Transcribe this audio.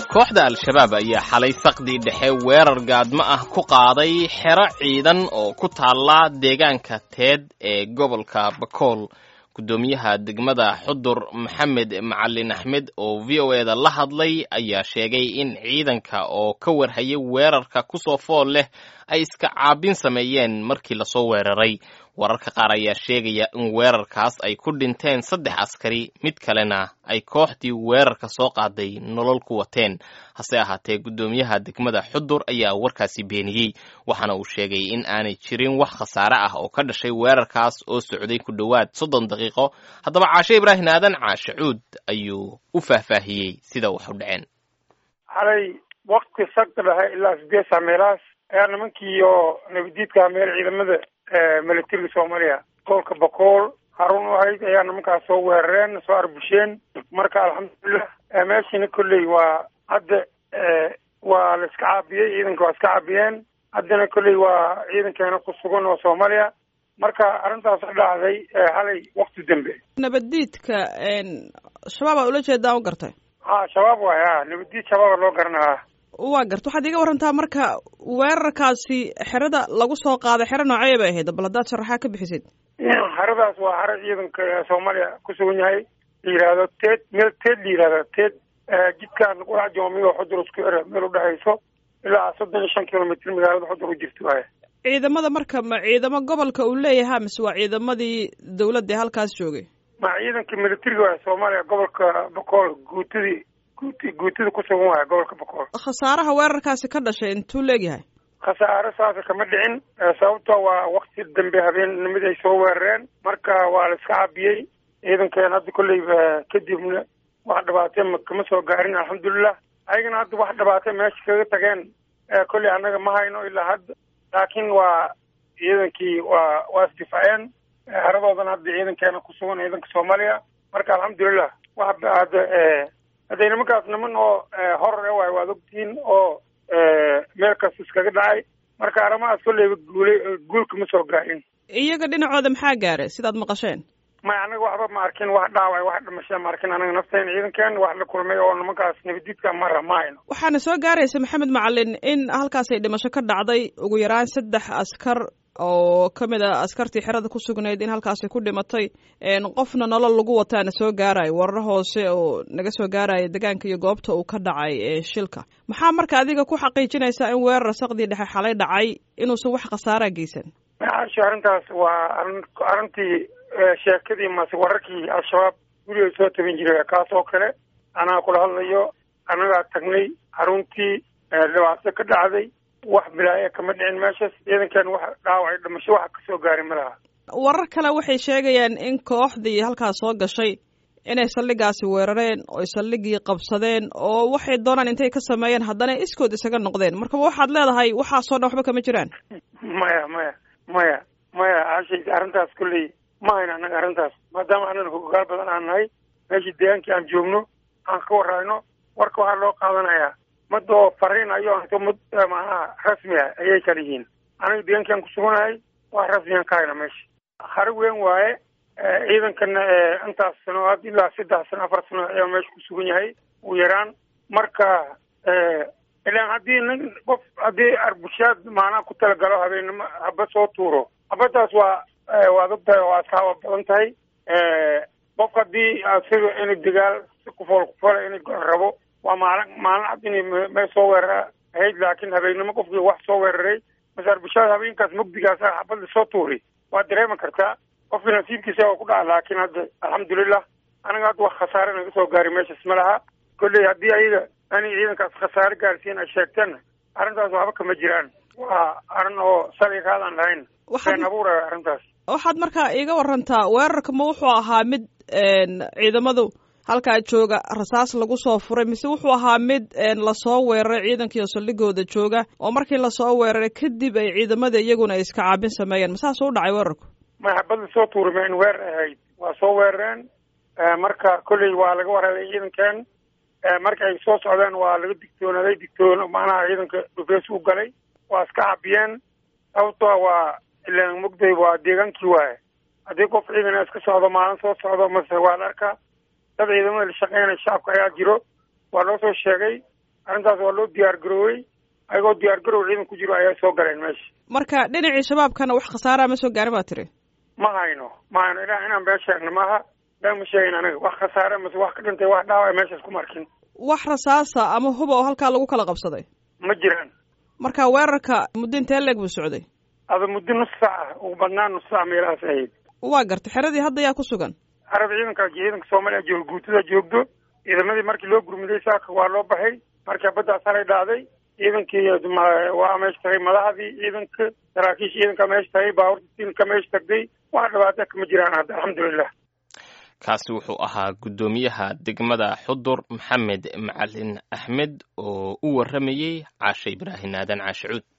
kooxda al-shabaab ayaa xalay saqdii dhexe weerar gaadmo ah ku qaaday xero ciidan oo ku taalla deegaanka teed ee gobolka bakool guddoomiyaha degmada xudur maxamed macalin axmed oo v o eda la hadlay ayaa sheegay in ciidanka oo ka warhayay weerarka kusoo fool leh ay iska caabin sameeyeen markii lasoo weeraray wararka qaar ayaa sheegaya in weerarkaas ay ku dhinteen saddex askari mid kalena ay kooxdii weerarka soo qaaday nolol ku wateen hase ahaatee guddoomiyaha degmada xudur ayaa warkaasi beeniyey waxaana uu sheegay in aanay jirin wax khasaare ah oo ka dhashay weerarkaas oo socday ku dhowaad soddon daqiiqo haddaba caashe ibraahim aadan caashe cuud ayuu u faahfaahiyey sida wax u dhaceen xalay wakti sagta dhahe ilaa sideed saa meelahaas ayaa nimankii oo nabadiidka meel ciidamada militariga soomaaliya gobolka bakool harun u ahayd ayaa nimankaas soo weerareen soo arbusheen marka alxamdulilah meeshiina kolley waa hadda waa la iska caabiyey ciidanka waa iska caabiyeen haddana kolley waa ciidankeena ku sugan oo soomaaliya marka arrintaas ka dhacday xalay wakti dambe nabaddiidka shabaab aa ula jeedaa u gartay ha shabaab waay ha nabaddiid shabaaba loo garanaa waa garta waxaad iga warantaa marka weerarkaasi xerada lagu soo qaaday xero noocee bay ahayd bal haddaad sharaxaa ka bixisid xeradaas waa xero ciidanka soomaaliya ku sugan yahay la yidhaahdo teed meel teed la yidhahdo teed jidkaan qurac joomiyo xudur isku ere meel udhexayso ilaa soddon iyo shan kilomitr magaalada xudur u jirto waay ciidamada marka ma ciidamo gobolka uu leeyahaa mise waa ciidamadii dawladda ee halkaas joogay ma ciidanka militariga waay soomaaliya gobolka bakool guutadii guuti guutada ku sugan waaya gobolka bakool khasaaraha weerarkaasi ka dhashay intuu leegyahay khasaare saasa kama dhicin sababto waa wakti dambe habeennimadi ay soo weerareen marka waa la iska cabiyey ciidankeen hadda kolleyba kadibna wax dhibaatee kama soo gaarin alxamdulilah ayagana hadda wax dhibaatee meesha kaga tageen kolley annaga ma hayno ilaa hadda laakiin waa ciidankii waa waa isdifaaceen heradoodana hadda ciidankeena ku sugan ciidanka soomaaliya marka alxamdulilah wax hadda hadday nimankaas niman oo horor e waay waad ogtihiin oo meel kasta iskaga dhacay marka arrimahaas kolleyba guulay guulka ma soo gaarin iyaga dhinacooda maxaa gaaray sidaad maqasheen may anaga waxba ma arkin wax dhaaway wax dhimasha ma arkin anaga nafteen ciidankeen wax la kulmay oo nimankaas nabadiidka mara ma hayno waxaana soo gaaraysa maxamed macalin in halkaas ay dhimasho ka dhacday ugu yaraan saddex askar oo ka mid a askartii xerada ku sugnayd in halkaasi ku dhimatay qofna nolol lagu wataana soo gaarayo warar hoose oo naga soo gaaraya degaanka iyo goobta uu ka dhacay shilka maxaa marka adiga ku xaqiijinaysaa in weerar saqdii dhexe xalay dhacay inuusan wax khasaaraa geysan macaasho arrintaas waa arin arrintii sheekadii mase wararkii al-shabaab guriga soo tabin jiray kaas oo kale anaa kula hadlayo annagaa tagnay xaruntii dhibaato ka dhacday wax bilaaya kama dhicin meeshaas ciidankan wax dhaawacay dhimasho waxa kasoo gaaray ma laha warar kale waxay sheegayaan in kooxdii halkaas soo gashay inay saldhigaasi weerareen oy saldhigii qabsadeen oo waxay doonaan intay ka sameeyeen haddana iskood isaga noqdeen marka waxaad leedahay waxaasoo dhan waxba kama jiraan maya maya maya maya ashay arrintaas kolley ma hayno annaga arrintaas maadaama annaga hogaal badan aan nahay meeshii deegaankii aan joogno aan ka warayno warka waxaa loo qaadanayaa mad oo fariin ayo to mad macnaha rasmi ah ayay kala yihiin aniga deegaankii aan kusuganahay wax rasmiyan ka hayna meesha hari weyn waaye ciidankana intaas sano had ilaa saddex sano afar sano ayaa meesha ku sugan yahay ugu yaraan marka ilaan haddii nin qof haddii arbushaad macnaha ku talagalo habeenimo haba soo tuuro habadaas waa waad ogtahay waa askaaba badan tahay qof haddii sida inay dagaal si kufool kufoole inay rabo waa maalin maalin cad inay meel soo weerara ahayd laakiin habeennimo qofkii wax soo weeraray mase arbushaad habeenkaas mugdigaas xabad lasoo tuuray waad dareemi kartaa qofkii nasiibkiisa waa ku dhaca laakiin hadda alxamdulilah aniga hadda wax khasaare naga soo gaaray meeshaas ma laha kolley haddii ayaga ani ciidankaas khasaare gaarsiin ay sheegteenna arrintaas waxba kama jiraan waa arrin oo shalay raadaan lahayn been abuuraya arrintaas waxaad markaa iiga warantaa weerarka ma wuxuu ahaa mid ciidamadu halkaa jooga rasaas lagu soo furay mise wuxuu ahaa mid lasoo weeraray ciidankiio saldhigooda jooga oo markii lasoo weeraray kadib ay ciidamada iyaguna ay iska caabin sameeyeen masaas u dhacay weerarku may habad lasoo tuuri ma in weer ahayd waa soo weerareen marka kolley waa laga warhelay ciidankeen marka ay soo socdeen waa laga digtoonaaday digtoon macnaha ciidanka dhufees u galay waa iska cabiyeen sababtoo waa ilaan mugday waa deegaankii waaye haddii qof ciidana iska socdo maalin soo socdo mase waa la arkaa dad ciidamada la shaqeynaya shacabka ayaa jiro waa loo soo sheegay arrintaas waa loo diyaar garoowey ayagoo diyaar garow ciidan ku jiro ayaa soo galeen meesha marka dhinacii shabaabkana wax khasaaraa ma soo gaarin baa tiri ma hayno ma hayno ilaa inaan been sheegno maaha been ma sheegin anaga wax khasaare mase wax ka dhintay wax dhaawac meeshaas kuma arkin wax rasaasa ama huba oo halkaa lagu kala qabsaday ma jiraan marka weerarka muddo intee leeg buu socday ada muddo nus saac ah ugu badnaan nus saac meelahaas ahayd waa gartay xeradii hadda yaa ku sugan carab ciidanka ciidanka soomaaliya jooga guutada joogdo ciidamadii markii loo gurmuday saaka waa loo baxay marka baddaas halay dhacday ciidankii waa meesha tagay madaxdii ciidanka saraakiisha ciidanka meesha tagay baabuurta tiinka meesha tagday wax dhibaata kama jiraan hadda alxamdulilah kaasi wuxuu ahaa guddoomiyaha degmada xudur maxamed macalin axmed oo u warramayey caashe ibraahin aadan caashe cuud